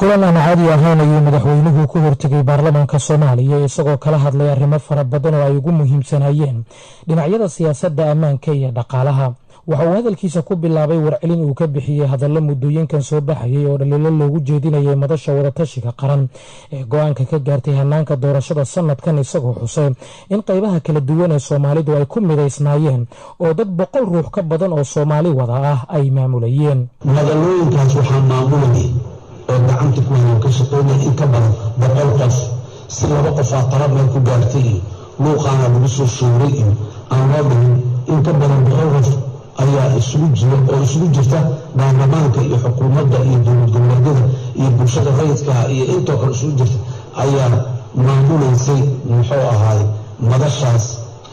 kulan aan caadi ahayn ayuu madaxweynuhu ku hortegay baarlamaanka soomaaliya isagoo kala hadlay arrimo fara badan oo ay ugu muhiimsanayeen dhinacyada siyaasadda ammaanka iyo dhaqaalaha waxa uu hadalkiisa ku bilaabay warcelin uu ka bixiyey hadallo muddooyinkan soo baxayay oo dhaliilo loogu jeedinayay madasha wadatashiga qaran ee go-aanka ka gaartay hanaanka doorashada sanadkan isagoo xusay in qaybaha kala duwan ee soomaalidu ay ku midaysnaayeen oo dad boqol ruux ka badan oo soomaali wada ah ay maamulayeen magaalooyinkaas waxaa maamulayay oo gacanta ku hayan ka shaqeynaya in ka badan boqol qof si laba qofaa tala meel ku gaartay iyo luuqaana lagu soo showray iyo aan loo dhihin in ka badan boqol qof ayaa isugu jira oo isugu jirta baarlamaanka iyo xukuumadda iyo dowlad goboleedyada iyo bulshada rayidkaha iyo intoo kale isugu jirta ayaa maamulaysay muxuu ahaay madashaas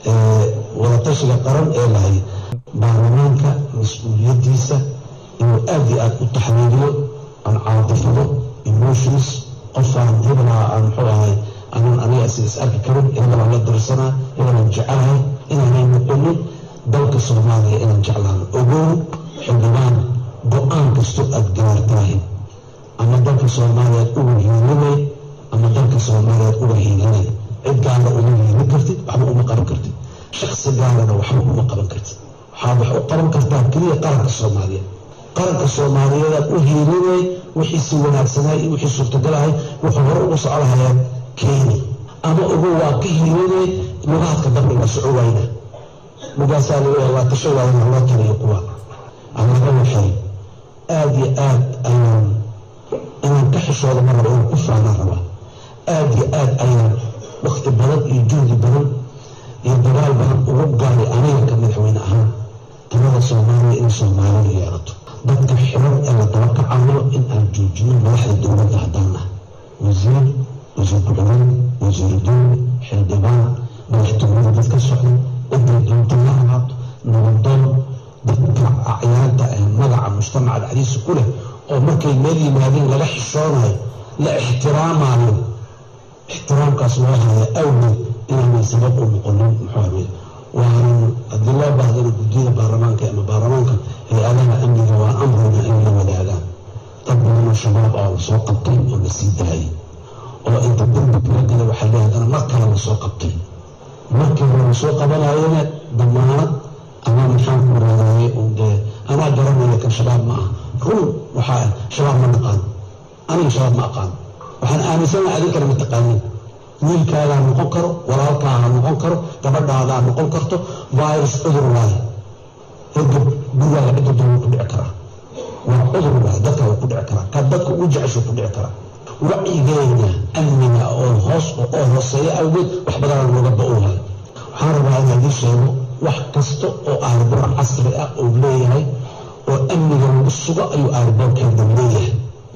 wadatashiga qaran ee lahay baarlamaanka mas-uuliyaddiisa inuu aad iyo aad u taxliiliyo aan caadifado emotions qofaan hebelaa aan muxuu ahay anaan aniga is is arki karin hebelaan la dirsanaa hebelaan jecelahay inaanay noqonin dalka soomaaliya inaan jeclaano ogow xildhibaan go-aan kastoo aad gaartahay ama dalka soomaaliyaad uga hiilinay ama dalka soomaaliyaad uga hiilinay cid gaara uma hiilin kartid waxba uma qaban kartid shaksi gaarana waxba uma qaban kartid waxaad wax u qaban kartaa keliya qaranka soomaaliya qaranka soomaaliyeedaad u hiilinay wixii si wanaagsanay iyo wixii suurtagalahay wuxuu hore ugu socolahayaan keeni ama ogow waa ka hiilinay lugaadka dambe waa soco wayna lugaasaa waa tasho waayna loo taliyo kuwa alaga waxay aada iyo aad ayaan inaan ka xishooda ma rabo inaan ku faanaan rabaa aada iyo aad ayaan wakti badan iyo juhdi badan iyo dagaal badan ugu gaaray aniga ka madaxweyne ahaan talada soomaaliya inay soomaalidu yeelato dadka xiran ee la daba kacayo in aan joojino madaxda dowladda haddaan ah wasiir wasiir ku-xigeen wasiiru dowli xildhibaan madaxtooyada dad ka socda ciday doonta la ahaato nabadoon dadka acyaanta ee magaca mujtamaca dhexdiisa ku leh oo markay meel yimaadeen laga xishoonayo la ixtiraamayo ixtiraamkaas loo haya awgeed inaanay sabab u noqonin muxuu waanan haddii loo baahdana guddiyada baarlamaanka ama baarlamaanka hay-adaha amniga waa amrayna in la wadaagaan dad badanoo shabaab oo lasoo qabtay oo la sii daayay oo inta dambi kala gala waxaa leeyahdana mar kale lasoo qabtay markii hore lasoo qabanayana damaanad ama maxaan ku raadayay un dee anaa garanaya kan shabaab ma ah run waxaa shabaab ma naqaan aniga shabaab ma aqaan waxaan aaminsanaha adinkana ma taqaanin wiilkaagaa noqon karo walaalkaaha noqon karo gabadhaadaa noqon karto virus cudur waaye hergab gurigaaga cidda doon ku dhici karaa waa cudur waaye dadka waa ku dhici karaa ka dadka ugu jecesho ku dhici karaa wacyigeena amniga oo hoos oo hooseeya awgeed wax badanaa looga ba-oohay waxaan rabaa inaa idiin sheego wax kasta oo aarboor casri ah oo leeyahay oo amniga lagu sugo ayuu aarboorkeeda leeyahay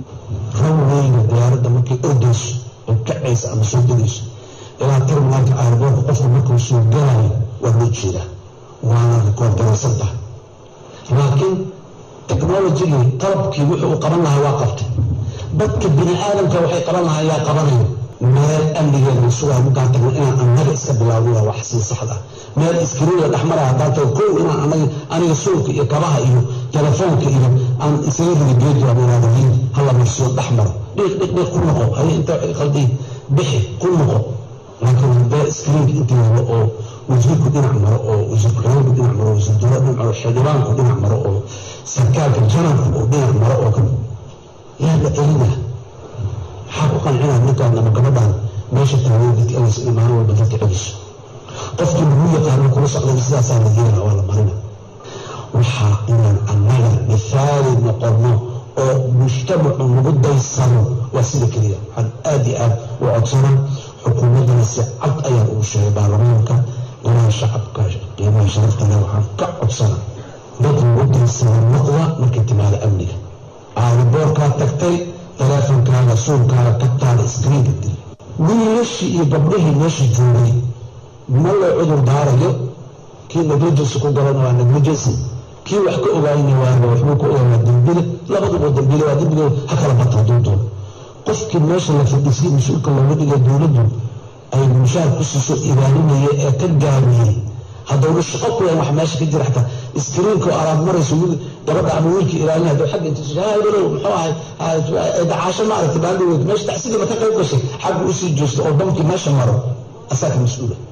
raweyga diyaaradda markay ordayso oo kacaysa ama soo degayso ilaa terminaalka aarboorka qofka markuu soo galayo waa loo jeedaa waana rikoordaraysan tahay laakiin technologigii qalabkii wuxuu u qaban lahaa waa qabtay dadka bini aadamka waxay qaban lahaa yaa qabanayo meel amnigeeda la sugayo markaan tagno inaan annaga iska bilaawno waa wax sii saxda meel iskriinla dhexmaraya haddaan tago kow inaan anaga aniga suulka iyo kabaha iyo telefoonka iyo aan isaga ridi geedu ameeraadahiin hala marsiyo dhex maro dhiiq dhiiq dhiiq ku noqo haye inta qaldiin bixi ku noqo laakiin haddee iskriinka inta yaalo oo wasiirku dhinac maro oo wasiir ku-xigeenku dhinac maro wasiir dowlad dhinac maro xildhibaanku dhinac maro oo sarkaalka janabku oo dhinac maro oo kan yaa la celina maxaa ku qancinaa ninkaan ama gabadhaan meesha taagan dadka elaysa in maalin walba dadka celiso qofkii lagu yaqaano kula socdan sidaasaa la yeela waa la marina waxaa inaan annaga mithaali noqono oo mujtamacu nagu daysano waa sida keliya waxaan aada iyo aad u codsanaa xukuumaddana si cad ayaan ugu sheegay baarlamaanka ilaa shacabka qiimaha sharaftale waxaan ka codsana dad lagu daysana noqda markay timaado amniga aariboorkaa tagtay teleefonkaaga suulkaaga ka taala iskriinka dil wiilashii iyo gabdhihii meesha joogay ma loo cudur daarayo kii negligency ku galana waa negligency kii wax ka ogaayna waana waxbuu ka ogaa waa dembile labaduba dembile waa dembiga ha kala bata hadduu doono qofkii meesha la fadhiisay mas-uulka looga dhigay dowladdu ay mushaar ku siiso ilaalinaya ee ka gaabiyey haddowna shaqo ku lahayn wax meesha ka jira xataa iskriinka oo alaab marayso gabadha ama wiilka ilaalin hadduu xagga intiisu heblow muxuu ahay dacaasho ma aragtay baaldhaweyd meesha tacsidiiba ka qayb gashay xagga usii joosta oo bamkii meesha maro asaa ka mas-uula